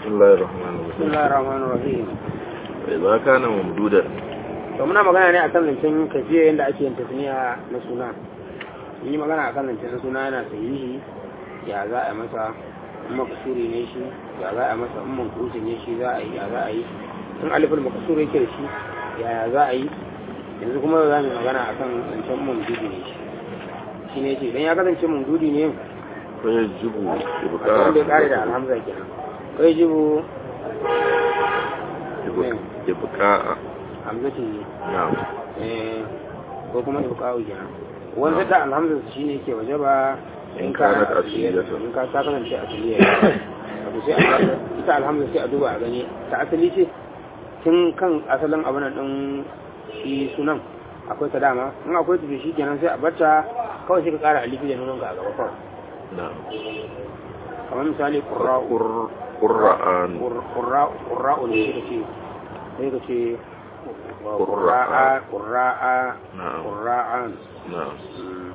بسم الله الرحمن بسم الرحيم الله الرحمن الرحيم إذا كان ممدودا to muna magana ne akan zancen kafiya yadda ake yin tasniya na suna mun yi magana akan zancen na suna yana sahihi ya za a yi masa in makasuri ne shi ya za a yi masa in mankusi ne shi za a yi ya za a yi in alifin makasuri yake da shi ya ya za a yi yanzu kuma za mu yi magana akan zancen mamdudi ne shi shi ne ce idan ya kasance mamdudi ne فيجب wanda ya kare da إبقاء alhamza kenan kai jibu إبقاء- إبقاء hamzati ne نعم eh, ko kuma ibqa'u kenan wanda da alhamdu shine ke waje ba In kanat asliyatan. asliyatan. in ka ta kasance asliya wato sai a ita alhamdu sai a duba a gani ta asali ce tun kan asalin abin nan din shi sunan akwai ta dama in akwai ta shi kenan sai a barta kawai sai ka kara alifi da nunan ka a gaba kawai نعم kamar misali qurra'u قر- قرآن qurra'u qurra'u ne sai ka ce sai ka ce qurra'a qurra'a نعم qurra'an نعم Mm.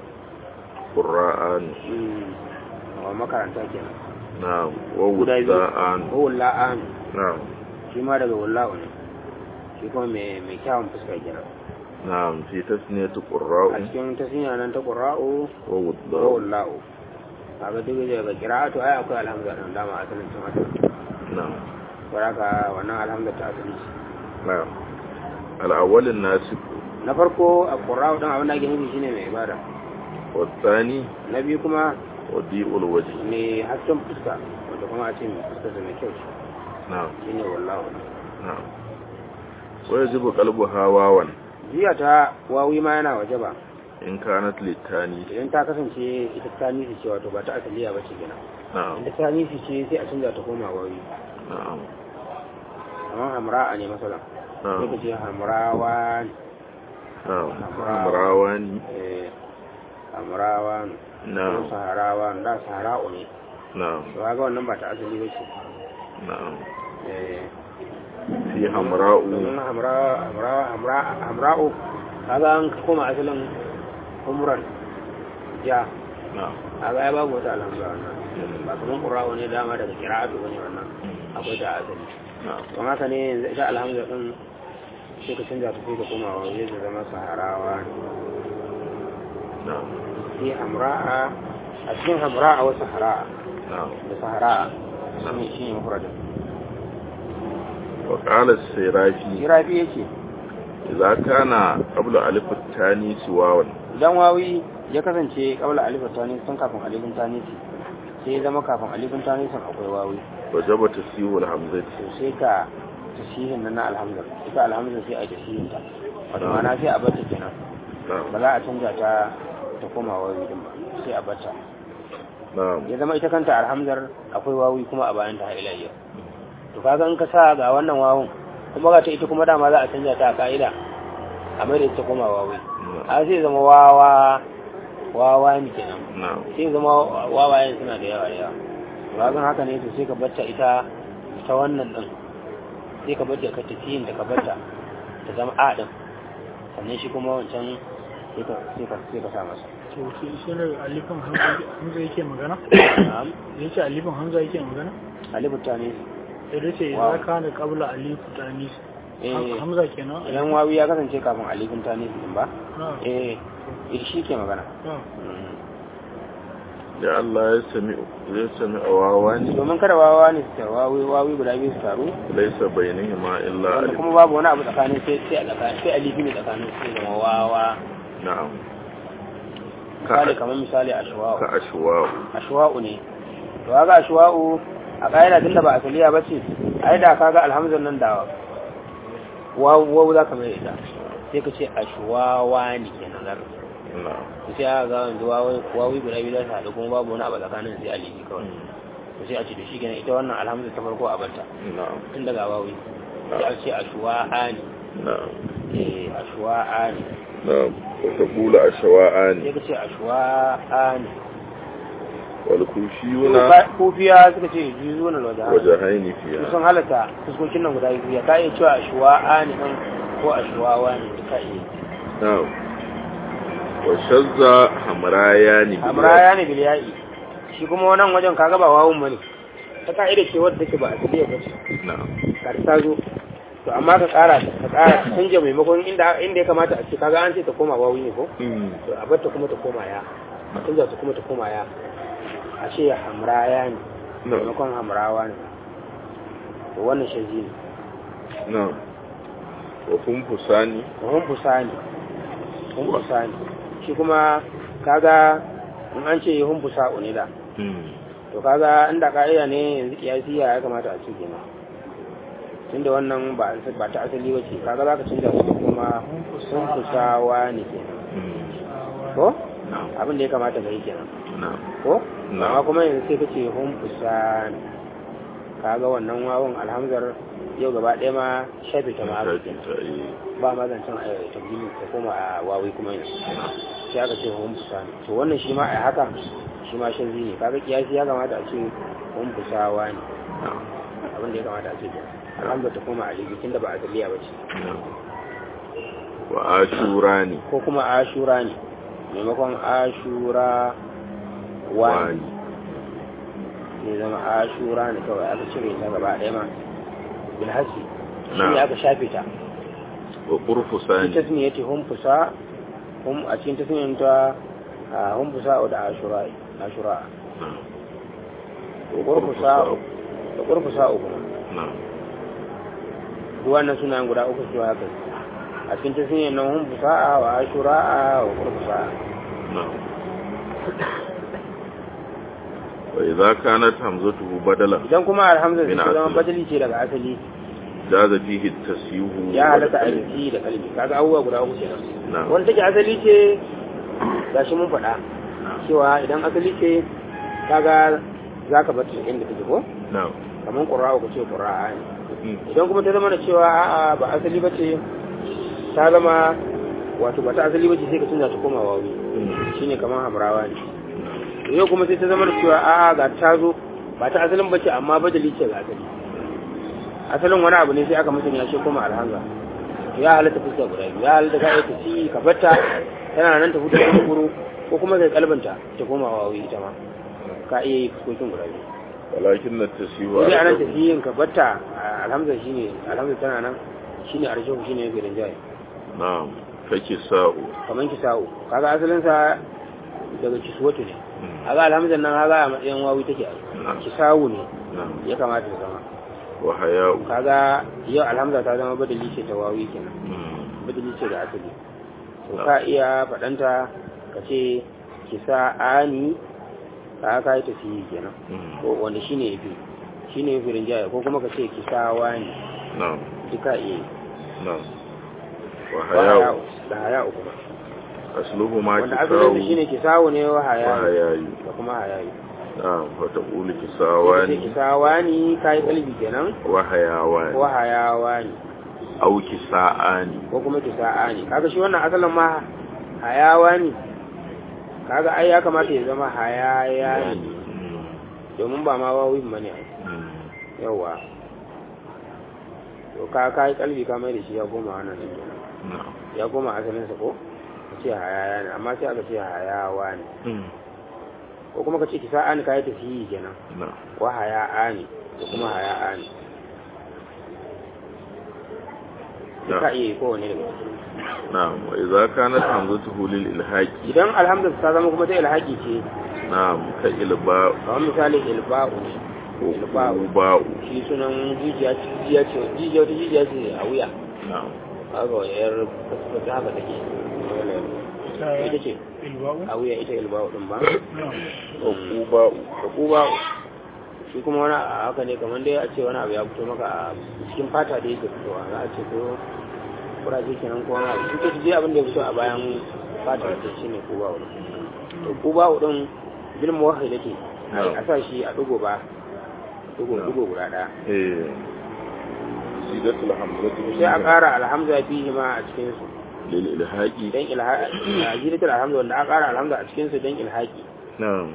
قرآن wa makaranta kenan نعم Guda biyu. ووزاءان ko walla'an نعم shi ma daga walla'u ne shi kuma mai mai kyawun fuska kenan نعم في تثنية a قراء cikin tasniya nan ta qurra'u ko ووضاء walla'u kaga duk daga qira'atu ai akwai alhamza nan dama asalin tun haka نعم baraka wannan alhamza ta asali ce. نعم الأول الناسب na farko a qurra'u dan abin da ake nufi shine mai ibada والثاني na biyu kuma وضيء الوجه mai hasken fuska wanda kuma a ce mai fuska da mai kyau ce نعم shine walla'u نعم ويجب قلبها واوا jiya ta wawi ma yana waje ba إن كانت للتاني idan ta kasance ita ta nisi ce wato ba ta asaliya ba ce gina نعم idan ta nisi ce sai a canza ta koma wawi نعم kamar hamra'a ne masalan sai نعم ka ce hamrawa نعم حمراواني eh, hamrawa ko نعم saharawa da sahara'u ne نعم to ga wannan ba ta asali ba ce نعم Eh, في حمراء domin hamra hamra hamra hamra'u kaga an koma asalin umran ja نعم kaga ya babu wata alhamdulillah wannan ba kamar qura'u ne dama daga qira'atu bane wannan akwai ta asali نعم don haka ne yanzu ita alhamdu din sai ka canza ta sai ka koma wa zai zama saharawa نعم sai hamra'a a cikin hamra'a wa sahara'a نعم da sahara'a shi ne shi ne mafradin وقال السيرافي jirafi yake إذا كان قبل ألف الثاني سواوا idan wawi ya kasance kabla alifin tani sun kafin alifin tani sai ya zama kafin alifin tani sun akwai wawi وجب تسيب الهمزة to sai ka tasihin nan na alhamdulillah ita alhamdulillah sai a yi tasihin ta wato ma'ana sai a bata kenan نعم ba za a canja ta ta koma wawi din ba sai a bata نعم ya zama ita kanta alhamdar akwai wawi kuma a bayan ta har ila yau to kaga in ka sa ga wannan wawun kuma ga ta ita kuma dama za a canja ta a ka'ida a mai da ita koma wawi a sai zama wawa wawa ne kenan نعم sai zama wawayen suna da yawa da yawa to kaga haka ne to sai ka bata ita ta wannan din sai ka bata ka tafiyin da ka bata ta zama a din sannan shi kuma wancan sai ka sai ka sai ka sa masa to shi shi ne alifin hamza hamza yake magana na'am ya ce alifin hamza yake magana alifu ta ne sai dai ce Wow. ya kana kabla alifu tanis eh hamza kenan idan wawi ya kasance kafin alifin ta ne din ba na eh eh, shi ke magana na Mm. da Allah ya sami ya sami awawani domin kada wawa ne su taru wawi wawi guda biyu su taru laysa bainahuma illa wanda alif kuma babu wani abu tsakanin sai sai a tsakanin sai alifi ne tsakanin sai zama wawa na'am misali ka kamar misali ashwa'u ka ashwa'u ashwa'u ne to kaga ashwa'u a ƙa'ida tunda ba asaliya ba ce ai da kaga alhamdulillah nan da wawu wawu za ka mai ita sai ka ce ashwawa ne kenan za ka ce na'am to sai aka ga yanzu wawi wawi guda biyu za su haɗu kuma babu wani abu tsakanin sai alifi kawai to sai a ce to shi kenan ita wannan alhamdulillah ta farko a banta na'am tun daga wawi sai a ce ashwa'a ne na'am eh ashwa'a ne na'am wa taqulu ashwa'ani sai ka ce ashwa'a ne wal kufiyuna kofiya suka ce juzu na wajen wajahaini su fiha sun halatta fuskokin nan guda biyu ya ka iya cewa ashwa'a ne ɗan ko ashwawa ne ka iya na'am wa shazza hamrayani bil amraya ne bil ya'i shi kuma wannan wajen kaga ba wawun bane ta ka'ida ce wadda take ba asaliya ba ce na'am ka ta zo to amma ka kara ka kara ka canja maimakon inda inda ya kamata a ce kaga an ce ta koma wawi ne ko Mm. to a bar ta kuma ta koma ya a canza ta kuma ta koma ya a ce hamraya ne na'am maimakon hamrawa ne to wannan shaji ne na'am wa funfusani hun fusani hun fusani shi kuma kaga in an ce hun fusa unida Mm. to kaga inda ka'ida ne yanzu kiyasi ya kamata a ce kenan tunda wannan ba ba ta asali ba ce kaga zaka canza su kuma hun fusawa ne kenan Mm. ko na'am abin da ya kamata ka yi kenan na'am ko Na. amma kuma yanzu sai kace hun fusan kaga wannan wawon alhamzar yau gaba ɗaya ma shafe ta ma aka shafi kenan ta yi ba ma zancen a tabbini ta koma a wawi kuma yanzu sai aka ce hun fusan to wannan shi ma a haka shi ma shan ne kaga kiyasi ya kamata a ce hun fusawa ne na'am abin da ya kamata a ce kenan alhamdulillah ta koma a ligitin da ba a taliya ba ce na'am wa ashurani ko kuma ashura ne maimakon ashura wani ne zama ashura ne kawai aka cire ta gaba ɗaya ma bilhassi shi ne Na'am. aka shafe ta wa shi qurfusani tasniya ce hum fusa hum a cikin tasniyan ta a hum fusa da ashura ashura na'am da qurfusa da qurfusa uku na'am duk wannan sunayen guda uku su haka a cikin tasniyan nan hum fusa wa ashura wa qurfusa na'am wa idza kanat hamzatuhu badalan idan kuma alhamza Min ta zama asali. badali ce daga asali jaza fihi at-tasyuhu ya halatta a wal yanki da kalbi kaga abubuwa guda uku kenan na'am wanda take asali ce gashi mun faɗa cewa idan asali ce kaga za ka bata inda take ko na'am kamar ƙura'a ku ce ƙura'a ne Mm. idan kuma ta zama da cewa a'a ba asali ba ce ta zama wato ba ta asali ba ce sai ka canza ta koma wawi Mm. shine kamar hamrawa ne yau kuma sai ta zama da cewa a'a ga ta zo ba ta asalin ba ce amma badali ce ga asali asalin wani abu ne sai aka musanya shi koma alhanza ya halatta fuska guda biyu ya halatta ka aika ci ka batta tana nan ta fito da kuro ko kuma kai kalbanta ta koma wawi ita ma ka iya yi fuskokin guda biyu walakin at-tasyuhu sai anan arjahu. tafiyin ka batta alhamza shine alhamza tana nan shine arshahu shine yake rinjaye na'am kake sa'u kaman kisa'u kaga asalin sa daga kiswatu ne Mm. kaga alhamzan nan kaga a matsayin wawi take a na'am kisa'u ne na'am ya kamata ta zama wa haya'u kaga yau alhamza ta zama badali ce ta wawi kenan Mm. badali ce da asali to ka iya faɗanta ka ce kisa'ani ka ka yi tafiyi kenan Mm. ko wanda shine yafi shine yafi rinjaye ko kuma ka ce kisawani na'am duka iya yi na'am wa wa haya'u haya'u da haya'u kuma asluhu ma wanda asalin su shine kisawu ne wa wa haya'u hayayu da kuma haya'u na'am wa taqulu sai kisawani kisawani kai kalbi kenan wa hayawani ko hayawani aw kisa'ani ko kuma kisa'ani kaga shi wannan asalin ma hayawani kaga ai ya kamata ya zama hayayani Mm. domin ba ma wawi ba ne Mm. yawa to ka kai kalbi ka mai da shi ya koma wannan din kenan na'am ya koma asalin sa ko ka ce hayayani amma sai aka ce hayawani Mm. ko kuma ka ce kisa'ani kai tafiyi kenan na'am wa haya'ani da kuma haya'ani na'am ka iya yi kowane daga ciki na'am wa idza kanat hamzatuhu lil ilhaqi idan alhamdu ta zama kuma ta ilhaki ce na'am ka ilba kamar misali ilba'u ne ko ilba'u ba'u shi sunan jijiya ce jijiya ce jijiya wata jijiya ce a wuya na'am haka wani yar fasfasa haka take ita ce ilba'u a wuya ita ilba'u din ba ko kuba'u da kuba'u shi kuma wani a haka ne kamar dai a ce wani abu ya fito maka a cikin fata da yake fitowa za a ce ko kuraje kenan ko wani abu shi ke je abin da ya fito a bayan fata da shi ne kuba'u to kuba'u din bil muwahhidati a sa shi a dugo ba dugo dugo guda daya eh sidatul hamzatu sai a ƙara alhamza fihi ma a cikin su lil ilhaqi dan ilhaqi a jidatul alhamza wanda aka ƙara alhamza a cikin su dan ilhaqi na'am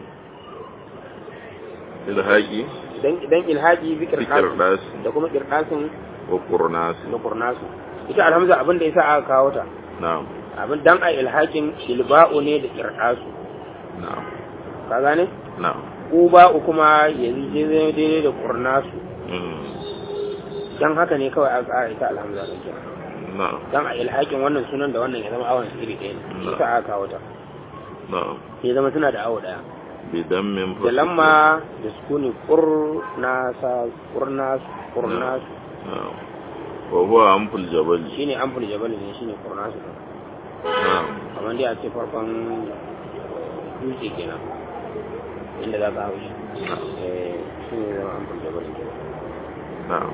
ilhaqi dan dan ilhaqi bi fikr qirqas das da kuma qirqasin wa qurnas da qurnasu ita alhamza abin da yasa aka kawo ta na'am abin dan a ilhaqin ilba'u ne da qirqasu na'am ka gane na'am ƙuba kuma yanzu je zai daidai da ƙurnasu Mm. don haka ne kawai aka ƙara ita alhamza da kenan na'am don a ilhakin wannan sunan da wannan ya zama awon su iri ɗaya ne Na. ita aka kawo ta na'am ya zama suna da awo ɗaya bidan min da lamma da sukuni ƙurnasa ƙurnasu ƙurnasu na'am wa huwa amful jabali shine amful jabal ne shine ƙurnasu na'am kamar dai a ce farkon dutse kenan inda za ka hau shi eh shi ne zama amful jabal kenan na'am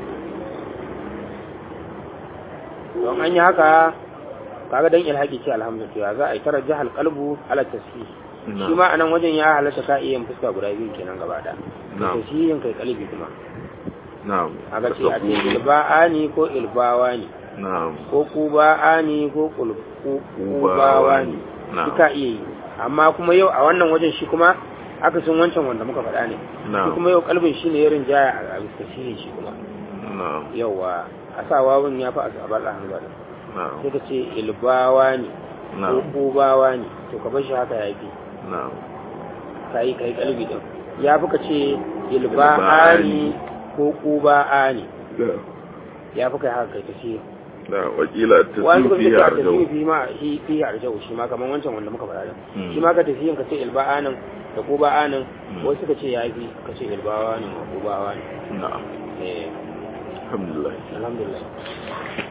don an yi haka kaga dan ilhaki ce alhamdulillah za a yi tara jahal qalbu ala tasfih shi na'am ma anan wajen ya halatta ka iya yin fuska guda biyu kenan gaba da Na'am. tasfihin kai qalbi kuma na'am kaga ce a ce ilba'ani ko ilbawani na'am ko kuba'ani ko kul- ku- kubawani Na'am. duka iya yi amma kuma yau a wannan wajen shi kuma aka sun wancan wanda muka faɗa ne shi na'am kuma yau kalbin shi ne ya rinjaya a tasfihin shi kuma na'am yawa a sa wawun ya fi a sabar da hannu na'am sai ka ce ilbawani ko na'am kubawa ne to ka bar shi haka ya fi na'am ka yi kai kalbi din ya fi ka ce ilba'ani ko kuba'ani ya fi kai haka kai tafiye da wakila wani tasir kuma fiye ka a tafiye fi ma shi fi arjau shi ma kamar wancan wanda muka faɗa din Hmm. shi ma ka tafiye ka ce ilba'anin da kuba'anin Hmm. wasu ka ce ya fi ka ce ilba'anin ko kubawa ne na'am eh alhamdulillah alhamdulillah